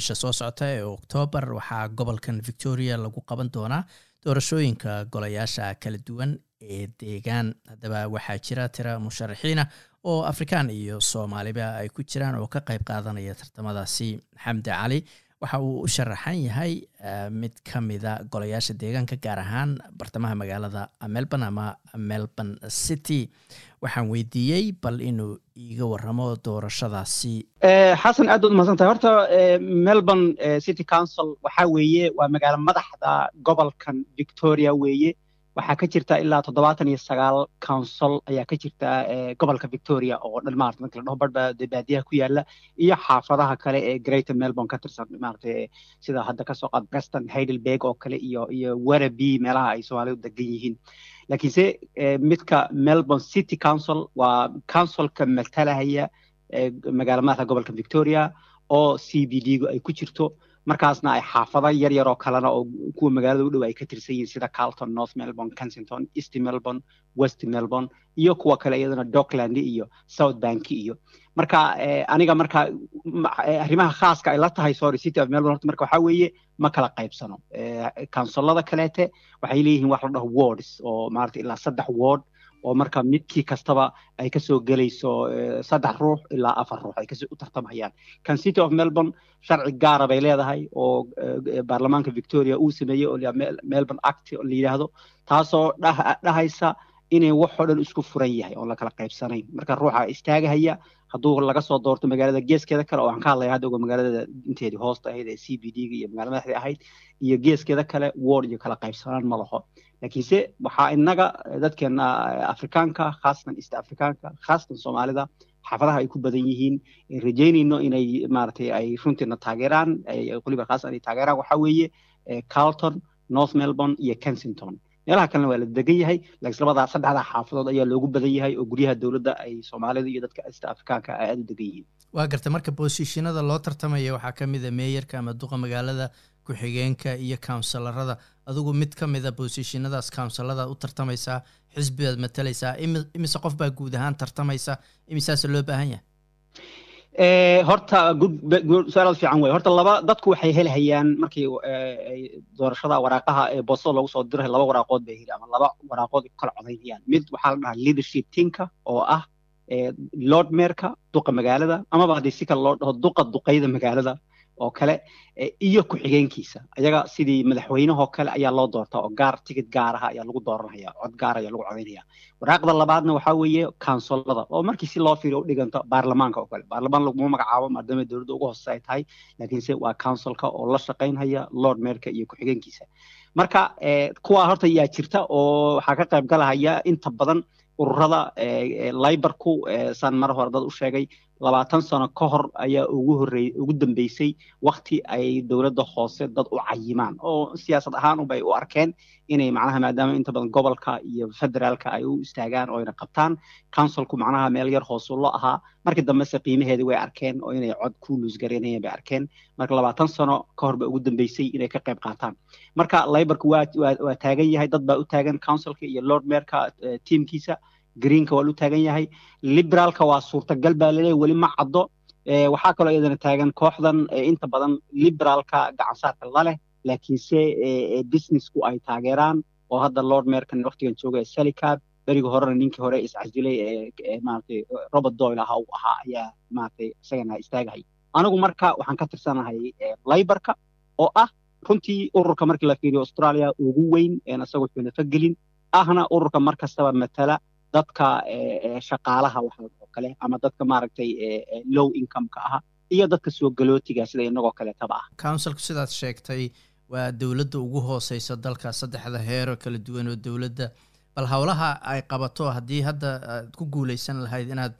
bisha soo socota ee oktoobar waxaa gobolkan victoria lagu qaban doonaa doorashooyinka golayaasha kala duwan ee deegaan haddaba waxaa jira tira musharaxiina oo afrikaan iyo soomaaliba ay ku jiraan oo ka qayb qaadanaya tartamadaasi xamdi cali waxa uu u sharaxan yahay mid ka mida golayaasha deegaanka gaar ahaan bartamaha magaalada melbourne ama melbourne city waxaan weydiiyey bal inuu iiga waramo doorashadaasi xasan aad baad umahadsan tahay horta melbourne city council waxaa weeye waa magaalo madaxda gobolkan victoria weeye waxaa ka jirta ilaa toddobaatan iyo sagaal council ayaa ka jirta gobolka victoria oo dhan maarata marka la dhaho badhba baadiyaha ku yaala iyo xaafadaha kale ee greater melbourne ka tirsan maarata sida hadda kasoo qaad preston heidelberg oo kale iyo iyo werreby meelaha ay soomaalidu degan yihiin laakiinse midka melbourne city council waa councilka matalahaya magaala madaxda gobolka victoria oo c b d gu ay ku jirto markaasna ay xaafado yar yar oo kalena oo kuwa magaalada u dhow ay ka tirsan yihiin sida carlton north melbourne kensington east melbourne west melbourne iyo kuwa kale iyadana dockland iyo south bank iyo marka aniga marka arrimaha khaaska ay la tahay sorry city of melbourne horta marka waxaa weeye ma kala qaybsano kansolada kaleete waxay leeyihiin wax la dhaho wards oo maarata ilaa saddex ward oo marka midkii kastaba ay kasoo gelayso saddex ruux ilaa afar ruux ay kasoo u tartamayaan kan city of melbourne sharci gaara bay leedahay oo baarlamaanka victoria uu sameeyey oo melbourne act la yidhaahdo taasoo dhahaysa inay waxoo dhan isku furan yahay oon la kala qaybsanayn marka ruuxa istaagahaya hadduu laga soo doorto magaalada geeskeeda kale oo aan ka hadlaya hadda magaalada inteedii hoosta ahayd ee c b d ga iyo magaalada madaxdii ahayd iyo geeskeeda kale ward iyo kala qaybsanaan ma laho laakiinse waxaa inaga dadkeena afrikaanka khaasatan east afrikaanka khaasatan soomaalida xaafadaha ay ku badan yihiin rajaynayno inay maaragtay ay runtiina taageeraan weliba khaasatan ay taageeraan waxaa weeye carlton north melbourne iyo kensington meelaha kalena waa la degan yahay laakiin labadaa saddexdaa xaafadood ayaa loogu badan yahay oo guryaha dowladda ay soomaalida iyo dadka east afrikaanka ay aada u degan yihiin waa garta marka boosishinada loo tartamaya waxaa ka mid a meeyarka ama duqa magaalada ku-xigeenka iyo counselarada adigu mid ka mida boosishinadaas counseladaad u tartamaysaa xisbibaad matalaysaa imise qof baa guud ahaan tartamaysa imisaase loo baahan yahay horta su-aalaad fiican wey horta laba dadku waxay helhayaan markii doorashada waraaqaha ee boostada loogu soo diray laba waraaqood bay heli ama laba waraaqood ku kala codaynayaan mid waxaa la dhahaa leadership tinka oo ah lord merka duqa magaalada amaba haddii si kale loo dhaho duqa duqayda magaalada oo kale iyo ku-xigeenkiisa ayaga sidii madaxweynehoo kale ayaa loo doortaa oo gaar tigid gaaraha ayaa lagu dooranaya cod gaar ayaa lagu codaynaya waraaqda labaadna waxaa weeye kansolada oo markii si loo fiiriyo u dhiganto baarlamaanka oo kale baarlamaan laguma magacaabo maadaama dowladda ugu hoose ay tahay laakiinse waa counsilka oo la shaqaynhaya lord merka iyo ku-xigeenkiisa marka kuwaa horta yaa jirta oo waxaa ka qayb galahaya inta badan ururada libarku saan mar hore dad u sheegay labaatan sano ka hor ayaa ugu horey ugu dambeysay wakti ay dowladda hoose dad u cayimaan oo siyaasad ahaan unbay u arkeen inay macnaha maadaama inta badan gobolka iyo federaalka ay u istaagaan oo ayna qabtaan councilku macnaha meel yar hoosu lo ahaa markii dambese qiimaheedii way arkeen oo inay cod ku luusgareynayeen bay arkeen marka labaatan sano ka hor ba ugu dambeysay inay ka qayb qaataan marka libarku waa waa taagan yahay dad baa u taagan councilka iyo lord merka tiamkiisa greenka waa lu taagan yahay liberaalka waa suurtagal baa laleeyahy weli ma caddo waxaa kaloo iyadana taagan kooxdan inta badan liberaalka gacansaarka laleh laakiinse businessku ay taageeraan oo hadda lord merkan waktigan jooga salicab berigi horena ninkii hore iscasilay maaragtay robert doyle aha uu ahaa ayaa maaragtay isagana istaagahay anigu marka waxaan ka tirsanahay libarka oo ah runtii ururka markii la fiiriyo australia ugu weyn een isagoo xunafa gelin ahna ururka mar kastaba matala dadka shaqaalaha waxa oo kale ama dadka maaragtay low income-ka aha iyo dadka soo galootiga sida inagoo kaleetaba ah councilku sidaad sheegtay waa dowladda ugu hooseysa dalka saddexda heero kala duwan oo dowladda bal howlaha ay qabato haddii hadda aad ku guuleysan lahayd inaad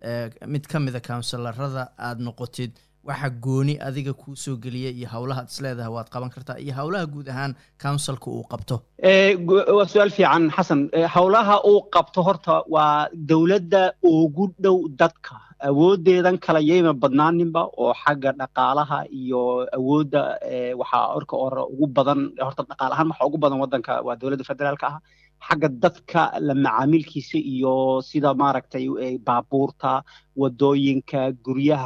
mid ka mida counsilarada aada noqotid waxa gooni adiga kuu soo geliya iyo howlaha ad isleedahay waad qaban kartaa iyo howlaha guud ahaan counsilka uu qabto waa su-aal fiican xasan howlaha uu qabto horta waa dowladda ugu dhow dadka awoodeedan kala yayma badnaaninba oo xagga dhaqaalaha iyo awoodda waxaa orka ore ugu badan horta dhaqaal ahaan waxa ugu badan waddanka waa dowladda federaalka ah xagga dadka la macaamilkiisa iyo sida maaragtay baabuurta wadooyinka guryaha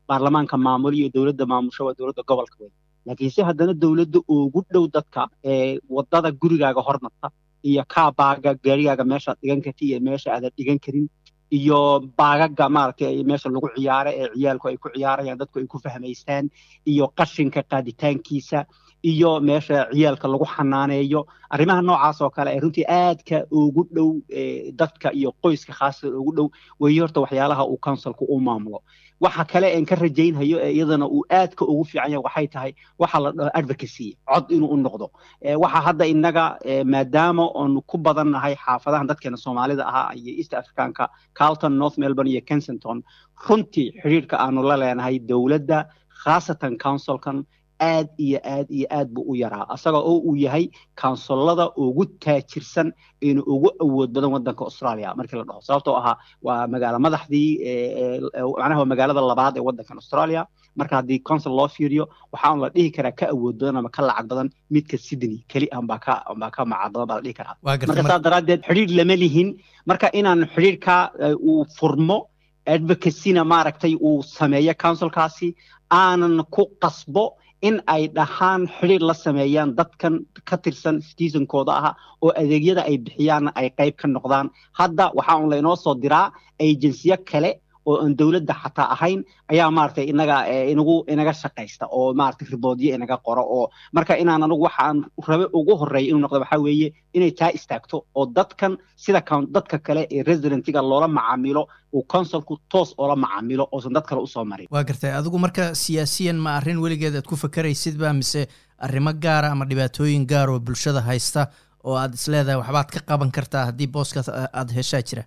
baarlamaanka maamulo iyo dowladda maamusho waa dowladda gobolka wey laakiinse haddana dowladda ugu dhow dadka ee wadada gurigaaga hormarta iyo kaabaaga gaarigaaga meeshaad dhigan karti iyo meesha aadan dhigan karin iyo baagaga maaragtay meesha lagu ciyaaro ee ciyaalku ay ku ciyaarayaan dadku ay ku fahmaystaan iyo qashinka qaaditaankiisa iyo meesha ciyaalka lagu xanaaneeyo arrimaha noocaas oo kale ee runtii aadka ugu dhow dadka iyo qoyska khaasatan ugu dhow weeye horta waxyaalaha uu counsilku u maamulo waxa kale een ka rajaynhayo ee iyadana uu aadka ugu fiican yahay waxay tahay waxa la dhaho advocacy cod inuu u noqdo waxa hadda innaga maadaama oonu ku badan nahay xaafadahan dadkeena soomaalida ahaa iyo east africanka carlton north melbourne iyo kensington runtii xidhiirka aanu la leenahay dowladda khaasatan councilkan aad iyo aad iyo aad buu u yaraa asaga oo uu yahay kaunsolada ugu taajirsan inu ugu awood badan wadanka australia markii la dhaho sababtoo ahaa waa magaalo madaxdii macnaha waa magaalada labaad ee wadankan australia marka haddii consul loo fiiriyo waxaan la dhihi karaa ka awood badan ama ka lacag badan midka sydney keli an baa ka baa ka macad badan baa la dhihi karaa marka saas daraaddeed xidhiir lama lihin marka inaan xidhiirka uu furmo advocacyna maaragtay uu sameeyo councilkaasi aanan ku qasbo in ay dhahaan xidhiir la sameeyaan dadkan ka tirsan citizenkooda ah oo adeegyada ay bixiyaanna ay qayb ka noqdaan hadda waxaa un laynoo soo diraa agensiyo kale oo aan dowladda xataa ahayn ayaa maaragtay inaga inagu inaga shaqaysta oo maaragtay riboodyo inaga qoro oo marka inaan anigu waxaan rabe ugu horreeya inuu noqdo waxaa weeye inay taa istaagto oo dadkan sida dadka kale ee residentiga loola macaamilo uu consulku toos oola macaamilo oosan dad kale usoo marin waa gartay adigu marka siyaasiyan ma arrin weligeed aad ku fakaraysidba mise arrimo gaara ama dhibaatooyin gaar oo bulshada haysta oo aad isleedahay waxbaad ka qaban kartaa haddii booskaas aad heshaa jira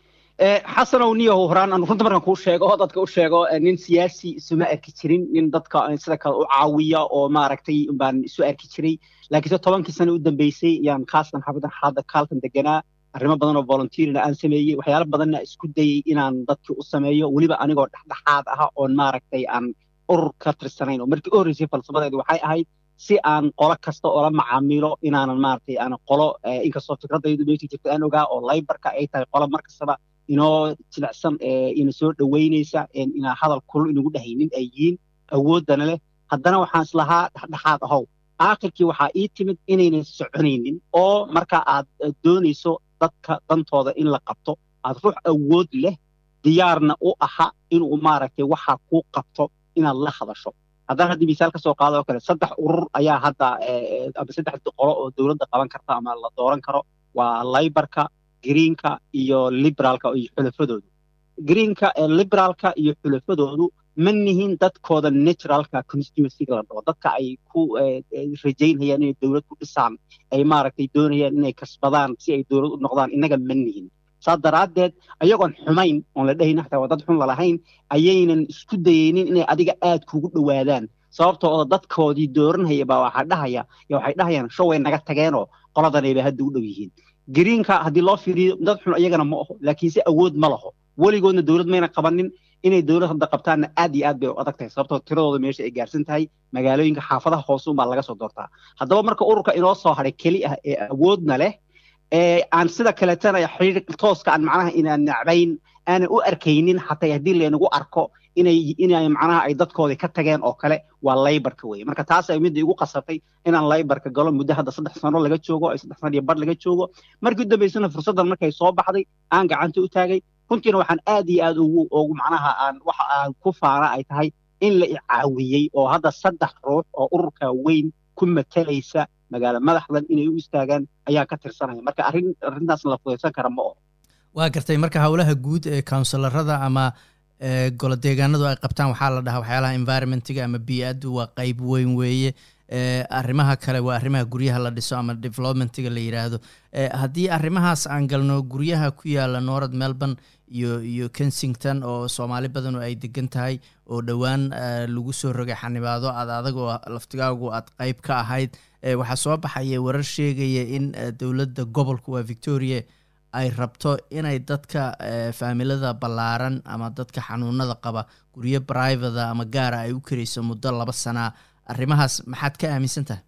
xasanow niyahow horaan aan runta markaan kuu sheego oo dadka u sheego nin siyaasi isuma arki jirin nin dadka sida kale u caawiya oo maaragtay baan isu arki jiray laakiinse tobankii sano u dambeysay yaan khaasatan xabadan xaalada kaalkan deganaa arrimo badan oo volunteerina aan sameeyey waxyaalo badanna isku dayey inaan dadkii u sameeyo weliba anigoo dhexdhexaad ah oon maaragtay aan urur ka tirsanayn oo markii u horreysay falsafadeedu waxay ahayd si aan qolo kasta oola macaamilo inaanan maaragtay aan qolo inkastoo fikradaydu meesha jirta aan ogaa oo laybarka ay tahay qolo mar kastaba inoo jilicsan ina soo dhoweynaysa inaa hadal kulul inagu dhahaynin ay yihiin awooddana leh haddana waxaan islahaa dhexdhexaad ahow aakhirkii waxaa ii timid inaynan soconaynin oo marka aad doonayso dadka dantooda in la qabto aad ruux awood leh diyaarna u aha inuu maaragtay waxa kuu qabto inaad la hadasho haddana haddii misaal ka soo qaado oo kale saddex urur ayaa hadda ama saddex qolo oo dowladda qaban karta ama la dooran karo waa laybarka greenka iyo liberaalka iyo xulafadoodu greenka liberaalka iyo xulafadoodu ma nihin dadkooda naturalka constituencyga la dhaho dadka ay ku rajaynayaan inay dowlad ku dhisaan ay maaragtay doonayaan inay kasbadaan si ay dowlad u noqdaan innaga ma nihin saa daraaddeed ayagoon xumayn oon la dhehayna xataa waa dad xun lalahayn ayaynan isku dayaynin inay adiga aad kugu dhowaadaan sababtoo oo dadkoodii dooranhaya baa waxaa dhahaya yo waxay dhahayaan show way naga tageenoo qoladanayba hadda u dhow yihiin greenka haddii loo fiiriyo dad xun iyagana ma aho laakiinse awood ma laho weligoodna dowlad mayna qabanin inay dowlad hadda qabtaanna aad iyo aad bay u adag tahay sababtoo tiradooda meesha ay gaarsan tahay magaalooyinka xaafadaha hoose unbaa laga soo doortaa haddaba marka ururka inoo soo hadhay keli ah ee awoodna leh ee aan sida kaleetana xiriir tooska aan macnaha inaan nacbayn aanan u arkaynin xataa haddii laynagu arko inay inay macnaha ay dadkoodii ka tageen oo kale waa laybarka weye marka taas ay midda igu qasabtay inaan laybarka galo muddo hadda saddex sano laga joogo ay saddex sano iyo bar laga joogo markii u dambaysana fursaddan markay soo baxday aan gacanta u taagay runtiina waxaan aad iyo aad ugu ugu macnaha aan waxa aan ku faana ay tahay in la icaawiyey oo hadda saddex ruux oo ururka weyn ku matalaysa magaalo madaxdan inay u istaagaan ayaa ka tirsanaya marka arrin arrintaasna la fudaysan kara ma oho waa gartay marka howlaha guud ee counsilarada ama golo deegaanadu ay qabtaan waxaa la dhahaa waxyaalaha environmentiga ama bii-addu waa qeyb weyn weeye arrimaha kale waa arrimaha guryaha la dhiso ama developmentiga la yidhaahdo haddii arrimahaas aan galno guryaha ku yaala norad melbourne iyo iyo kensington oo soomaali badanu ay degan tahay oo dhowaan lagu soo rogay xanibaado ad adag oo laftigaagu aad qeyb ka ahayd waxaa soo baxaya warar sheegaya in dowladda gobolka waa victoria ay rabto inay dadka faamilada ballaaran ama dadka xanuunada qaba guryo brivata ama gaara ay u karayso muddo laba sanaa arrimahaas maxaad ka aaminsan tahay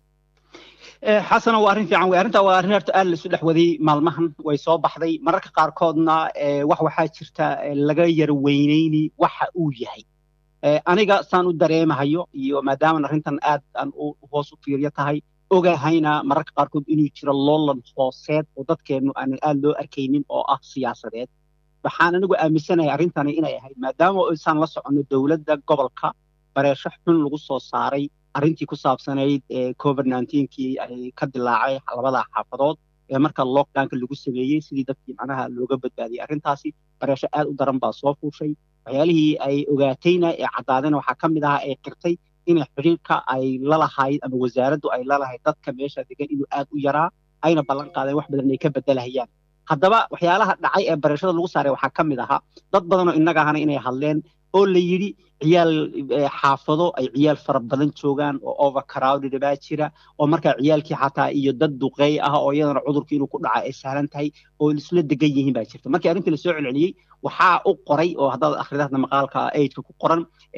xasana waa arrin fiican wey arrintaa waa arrin horta aad la isu dhex waday maalmahan way soo baxday mararka qaarkoodna wax waxaa jirta laga yar weyneyni waxa uu yahay aniga saan u dareemahayo iyo maadaaman arrintan aad aan hoos u fiiryo tahay ogahayna mararka qaarkood inuu jiro loolan hooseed oo dadkeennu aanan aad loo arkaynin oo ah siyaasadeed waxaan anigu aaminsanahay arrintani inay ahayd maadaama isaan la soconno dowladda gobolka bareesho xun lagu soo saaray arrintii ku saabsanayd covid kii ay ka dilaacay labada xaafadood ee marka lockdownka lagu sameeyey sidii dadkii macnaha looga badbaadiyey arrintaasi bareesho aad u daran baa soo fuushay waxyaalihii ay ogaatayna ee caddaadayna waxaa ka mid ahaa ee qirtay inay xiriirka ay lalahayd ama wasaaraddu ay lalahayd dadka meesha degan inuu aad u yaraa ayna ballan qaadeen wax badan ay ka bedelahayaan haddaba waxyaalaha dhacay ee bareeshada lagu saaray waxaa ka mid ahaa dad badanoo innaga ahana inay hadleen oo la yidhi ciyaal xaafado ay ciyaal fara badan joogaan oo overcrowded baa jira oo markaa ciyaalkii xataa iyo dad duqeey ah oo iyadana cudurka inuu ku dhaca ay sahlan tahay oo isla degan yihiin baa jirta markii arrintii lasoo celceliyey waxaa u qoray oo haddaad akhrida hadda maqaalka aidka ku qoran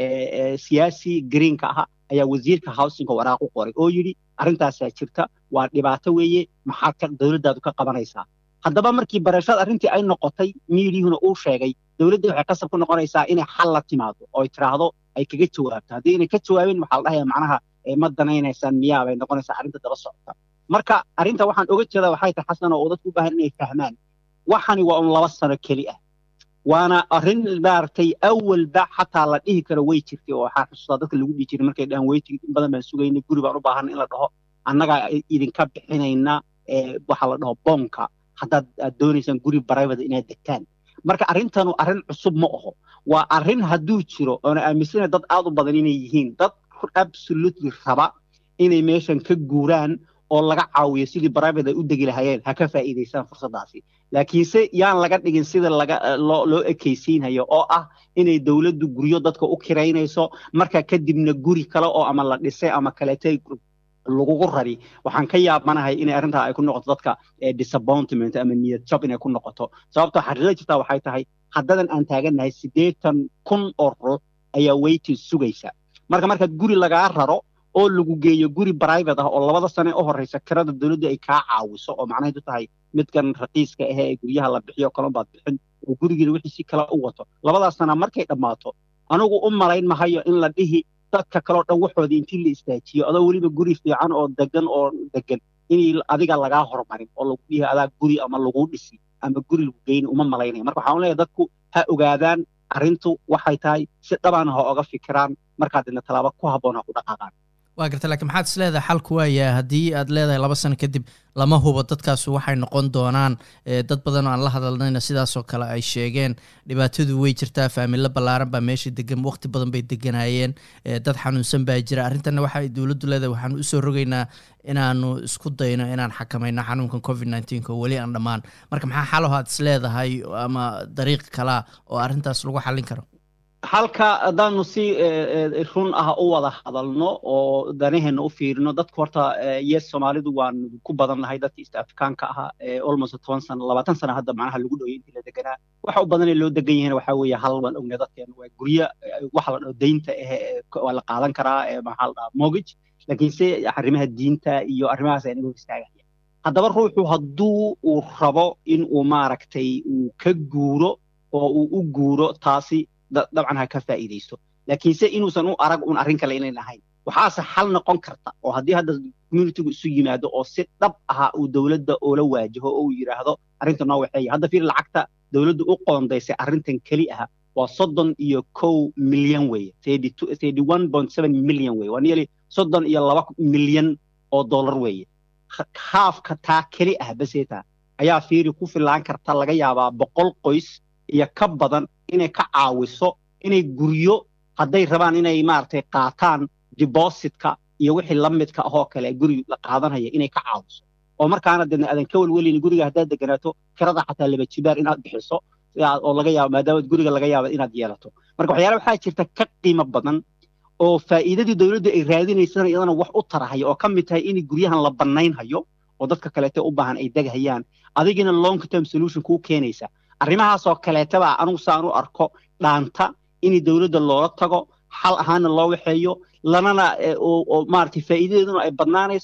siyaasi greenka aha ayaa wasiirka housingka waraaq u qoray oo yidhi arrintaasaa jirta waa dhibaato weeye maxaad ka dowladdaadu ka qabanaysaa haddaba markii barashada arrintii ay noqotay miidiyuhuna uu sheegay dowladda waxay qasab ku noqonaysaa inay xal la timaado oo ay tiraahdo ay kaga jawaabto haddii inay ka jawaabeen waxaa la dhahayaa macnaha ma danaynaysaan miyaa bay noqonaysaa arrinta daba socota marka arrinta waxaan oga jeedaa waxay tahay xasan oo dadku u baahan inay fahmaan waxani waa un laba sano keli ah waana arrin maaragtay awalba xataa la dhihi karo way jirtay oo waxaa xusuustaa dadka lagu dhihi jiray markay dhahan weytig in badan baan sugaynay guri baan u baahan in la dhaho annagaa idinka bixinayna waxaa la dhaho boonka haddaad aad doonaysaan guri private inaad degtaan marka arrintanu arrin cusub ma aho waa arrin hadduu jiro oona aaminsana dad aad u badan inay yihiin dad absolutely raba inay meeshan ka guuraan oo laga caawiyo sidii private ay u degi lahayeen ha ka faa'iidaystaan fursaddaasi laakiinse yaan laga dhigin sida laga loo loo ekaysiinhayo oo ah inay dowladdu guryo dadka u kiraynayso marka kadibna guri kale oo ama la dhisay ama kaleetay lagugu rari waxaan ka yaabanahay inay arrintaa ay ku noqoto dadka disappointment ama niyad jab inay ku noqoto sababtoo xaqiiqada jirtaa waxay tahay haddadan aan taagannahay siddeetan kun oo ruux ayaa weytin sugaysa marka markaad guri lagaa raro oo lagu geeyo guri private ah oo labada sane u horeysa kirada dowladda ay kaa caawiso oo macnaheedu tahay midkan raqiiska ahe ee guryaha la bixiyo kalon baad bixin oo gurigiina wixii si kale u wato labadaas sana markay dhammaato anigu u malayn mahayo in la dhihi dadka kaleo dhan waxoodii intii la istaajiyo adoo weliba guri fiican oo degan oo degan in adiga lagaa hormarin oo lagu dhihi adaa guri ama lagu dhisi ama guri lagu geyni uma malaynaya marka waxaan leeyahay dadku ha ogaadaan arrintu waxay tahay si dhabana ha oga fikiraan markaa dina tallaabo ku habboon ha ku dhaqaaqaan waa garta lakiin maxaad is leedahay xalku waayaa haddii aad leedahay laba sano kadib lama hubo dadkaasu waxay noqon doonaan dad badan oo aan la hadalnayna sidaasoo kale ay sheegeen dhibaatadu way jirtaa faamilo ballaaran baa meesha degan waqti badan bay deganaayeen dad xanuunsan baa jira arrintanna waxay dowladdu leedahay waxaanu usoo rogaynaa inaanu isku dayno inaan xakamayno xanuunkan covid nneteen oo weli aan dhammaan marka maxaa xalaho aad is leedahay ama dariiq kalaa oo arrintaas lagu xallin karo halka haddaanu si run ah u wada hadalno oo danaheenna u fiirino dadku horta yes soomaalidu waan ku badan nahay dadkii east afrikaanka ahaa almost toban sano labaatan sano hadda macnaha lagu dhoway intii la deganaa waxa u badanee loo degan yahayna waxaa weeye hal waan ognay dadkeena waa guryo waxa la dhaho deynta ehe waa la qaadan karaa maxaa la dhahaa mortgage laakiinse arrimaha diinta iyo arrimahaas ay naga hor istaagaya haddaba ruuxu hadduu uu rabo in uu maaragtay uu ka guuro oo uu u guuro taasi dabcan ha ka faa'iidaysto laakiinse inuusan u arag un arrin kale inayn ahayn waxaase xal noqon karta oo haddii hadda communitygu isu yimaado oo si dhab aha uu dowladda oola waajaho oo uu yidhaahdo arrinta noo waxeeya hadda fiir lacagta dowladdu u qoondaysay arrintan keli aha waa soddon iyo kow milyan weeye thirty one point seven milyan weeye waa nearly soddon iyo laba milyan oo dollar weeye haafka taa keli ah baseeta ayaa fiiri ku filaan karta laga yaabaa boqol qoys iyo ka badan inay ka caawiso inay guryo hadday rabaan inay maaragtay qaataan depositka iyo wixii la midka ahoo kale guri la qaadanaya inay ka caawiso oo markaana deedna aadan ka welwelin guriga haddaad deganaato kirada xataa laba jibaar inaad bixiso oo laga yaabo maadaama guriga laga yaabo inaad yeelato marka waxyaala waxaa jirta ka qiimo badan oo faa'iidadii dowladdu ay raadinaysana iyadana wax u tarahaya oo ka mid tahay in guryahan la bannaynhayo oo dadka kaleete u baahan ay deghayaan adigina long term solution kuu keenaysa arrimahaasoo kaleetaba anigu saan u arko dhaanta in dowladda loola tago xal ahaana loo waxeeyo lanana oo maaragtay faa'iidadeeduna ay badnaanayso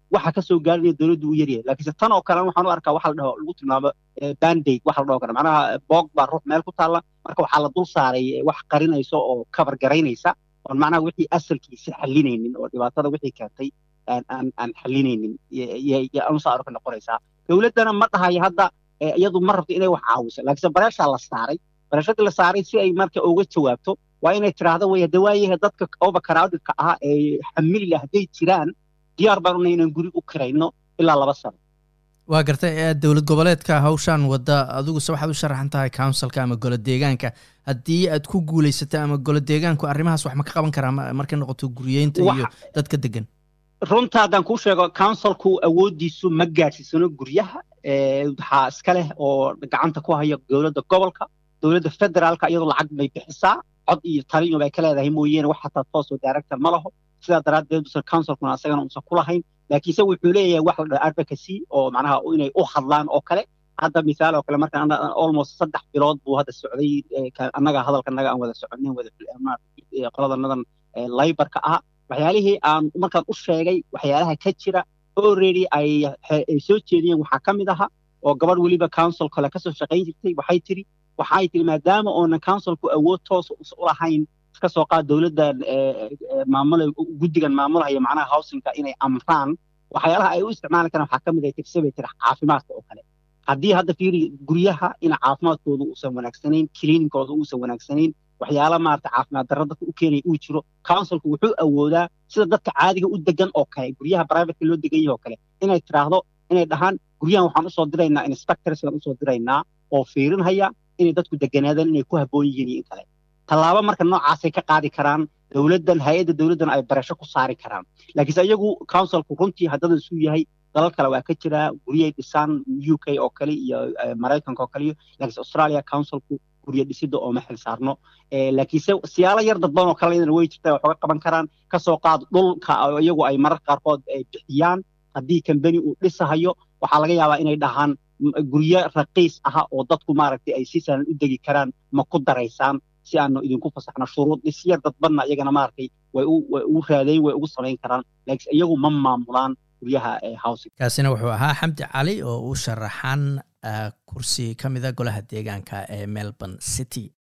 waxa kasoo gaarinaya dowladdu u yaryahay laakiinse tan oo kalena waxaan u arkaa waxa la dhaho lagu tilmaamo bandaid waxa la dhaho kara macnaha boog baa ruux meel ku taalla marka waxaa la dul saaray wax qarinaysa oo kabar garaynaysa oon macnaha wixii asalkiisa xalinaynin oo dhibaatada wixii keentay aan aan xalinaynin anusaa arka noqonaysaa dowladdana ma dhahayo hadda iyadu ma rabto inay wax caawiso laakiinse bareeshaa la saaray bareeshadii la saaray si ay marka uga jawaabto waa inay tiraahdo way hadda waayaha dadka overcrowdedka ah ee xamilila hadday jiraan diyaar baan unay inaan guri u kirayno ilaa laba sano waa gartay dowlad goboleedka hawshaan wadda adiguse waxaad u sharaxan tahay counsilka ama golo deegaanka haddii aad ku guulaysata ama golo deegaanku arrimahaas wax ma ka qaban karaa markay noqoto guriyeynta iyo dadka degan runta haddaan kuu sheego counsilku awooddiisu ma gaadhsiisano guryaha waxaa iska leh oo gacanta ku haya dowladda gobolka dowladda federaalka iyadoo lacag bay bixisaa cod iyo taliyo bay ka leedahay mooyeene wax hataa toosoo director ma laho sidaa daraaddeed usan counsilkuna asagana uusan ku lahayn laakiinse wuxuu leeyahay wax la dhaho advocacy oo macnaha inay u hadlaan oo kale hadda misaal oo kale marka almost saddex bilood buu hadda socday annaga hadalkanaga aan wada soconin wada qoladanadan laybarka ah waxyaalihii aan markaan u sheegay waxyaalaha ka jira already ay soo jeediyeen waxaa ka mid aha oo gabadh weliba council kale kasoo shaqayn jirtay waxay tiri waxay tiri maadaama oonan councilku awood toos u lahayn iska soo qaad dowladda maamula guddigan maamulhaya macnaha housingka inay amraan waxyaalaha ay u isticmaali karaan waxaa ka mid ay tirse bay tiri caafimaadka oo kale haddii hadda fiiri guryaha in caafimaadkooda uusan wanaagsanayn cleaningkooda uusan wanaagsanayn waxyaala maarata caafimaad darro dadka u keenaya uu jiro councilku wuxuu awoodaa sida dadka caadiga u degan oo kale guryaha privateka loo degan yahay oo kale inay tiraahdo inay dhahaan guryahan waxaan usoo diraynaa inspectors baan usoo diraynaa oo fiirinhaya inay dadku deganaadaan inay ku habboon yihiin iyo in kale tallaabo marka noocaasay ka qaadi karaan dowladdan hay-adda dowladdan ay barasho ku saari karaan laakiinse iyagu councilku runtii haddada isuu yahay dalal kale waa ka jiraa guryay dhisaan u k oo kale iyo maraykanka oo kale iyo laakiinse australia councilku gurya dhisida oo ma xil saarno laakiinse siyaalo yar dadban oo kale iyadana way jirtaa wax uga qaban karaan kasoo qaad dhulka iyagu ay marar qaarkood ay bixiyaan haddii kambani uu dhisahayo waxaa laga yaabaa inay dhahaan guryo raqiis aha oo dadku maaragtay ay si sahlan u degi karaan ma ku daraysaan si aanu idinku fasaxno shuruud dhisyar dadbanna iyagana maaragtay way u raadayn way ugu samayn karaan laakiinse iyagu ma maamulaan guryaha housing kaasina wuxuu ahaa xamdi cali oo u sharaxan kursi ka mida golaha deegaanka ee melbourne city